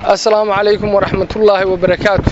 assalaamu calaykum waraxmatullaahi wabarakaatu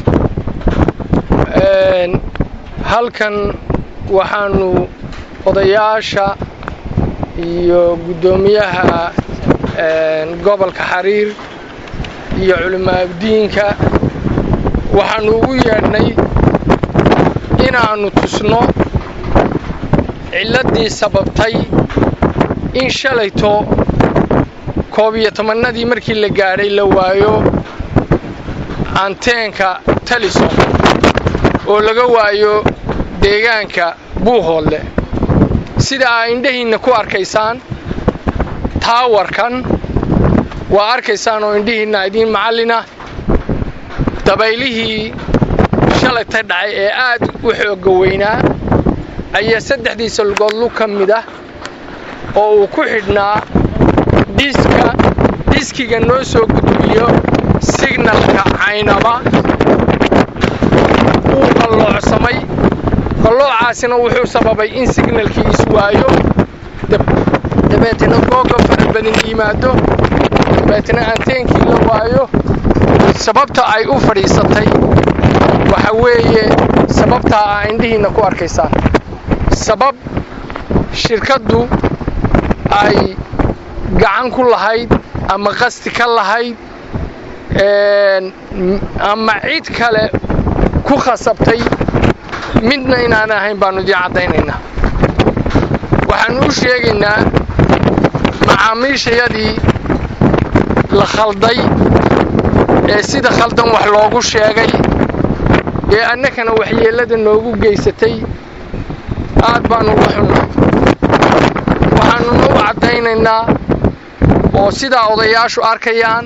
halkan waxaanu odayaasha iyo guddoomiyaha gobolka xariir iyo culimaauddiinka waxaannu ugu yeedhnay inaannu tusno cilladdii sababtay in shalayto koob iyo tobannadii markii la gaadhay la waayo anteenka talisom oo laga waayo deegaanka buuhoodle sida aa indhahiinna ku arkaysaan taawarkan waa arkaysaan oo indhihiinna idiin macallina dabaylihii shalayta dhacay ee aad u xoogga weynaa ayaa saddexdiisa lugood lug ka mid ah oo uu ku xidhnaa dhiska dhiskiga noo soo gudbiyo signalka caynaba wuu qalloocsamay qalloocaasina wuxuu sababay in signalkii iswaayo dabeetna googa fara badan yimaado dabeetna anteenkii la waayo sababta ay u fadhiisatay waxa weeye sababtaa aa indhihiinna ku arkaysaan sabab shirkaddu ay gacan ku lahayd ama qasti ka lahayd ama cid kale ku khasabtay midna inaan ahayn baannu idiin caddaynaynaa waxaannu u sheegaynaa macaamiishayadii la khalday ee sida khaldan wax loogu sheegay ee annakana waxyeellada noogu geysatay aad baannu uga xunnay waxaannuna u caddaynaynaa oo sidaa odayaashu arkayaan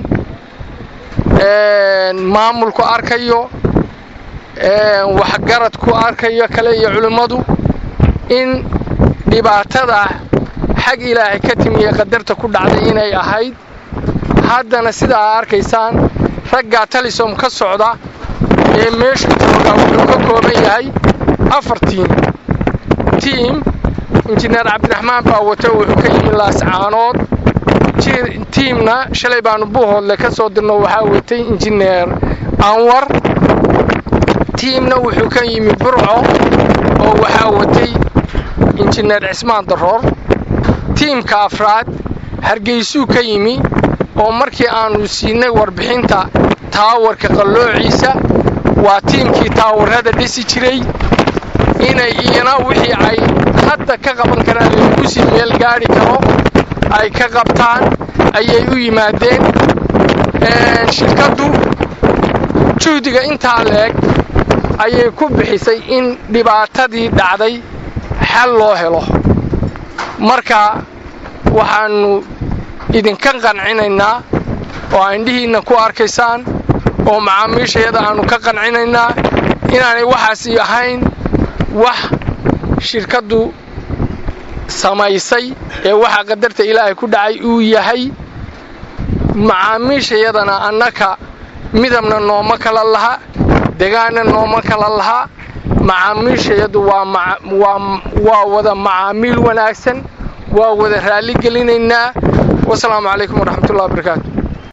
maamulku arkayo waxgaradku arkayo kale iyo culimmadu in dhibaatada xag ilaahay ka timiye qadarta ku dhacday inay ahayd haddana sidaa aa arkaysaan raggaa talisom ka socda ee meeshu joogaa wuxuu ka kooban yahay afar tiim tiim injineer cabdiraxmaan baa wata wuxuu ka yimi laascaanood tiimna shalay baanu buuhoodle ka soo dirno waxaa watay injineer anwar tiimna wuxuu ka yimi burco oo waxaa watay injineer cismaan daroor tiimka afraad hargeysuu ka yimi oo markii aannu siinay warbixinta taawarka qalloociisa waa tiimkii taawarrada dhisi jiray inay iyana wixii ay hadda ka qaban karaan lagu sii meel gaadhi karo ay ka qabtaan ayay u yimaadeen shirkaddu juhdiga intaa leeg ayay ku bixisay in dhibaatadii dhacday xal loo helo marka waxaannu idinka qancinaynaa oo aa indhihiinna ku arkaysaan oo macaamiishayada aannu ka qancinaynaa inaanay waxaasi ahayn wax shirkaddu samaysay ee waxa qadarta ilaahay ku dhacay uu yahay macaamiishayadana annaka midabna nooma kala laha degaanna nooma kala laha macaamiishayadu waa wada macaamiil wanaagsan waa wada raalli gelinaynaa wasalaamu calaykum waraxmatullahi wabarakaatu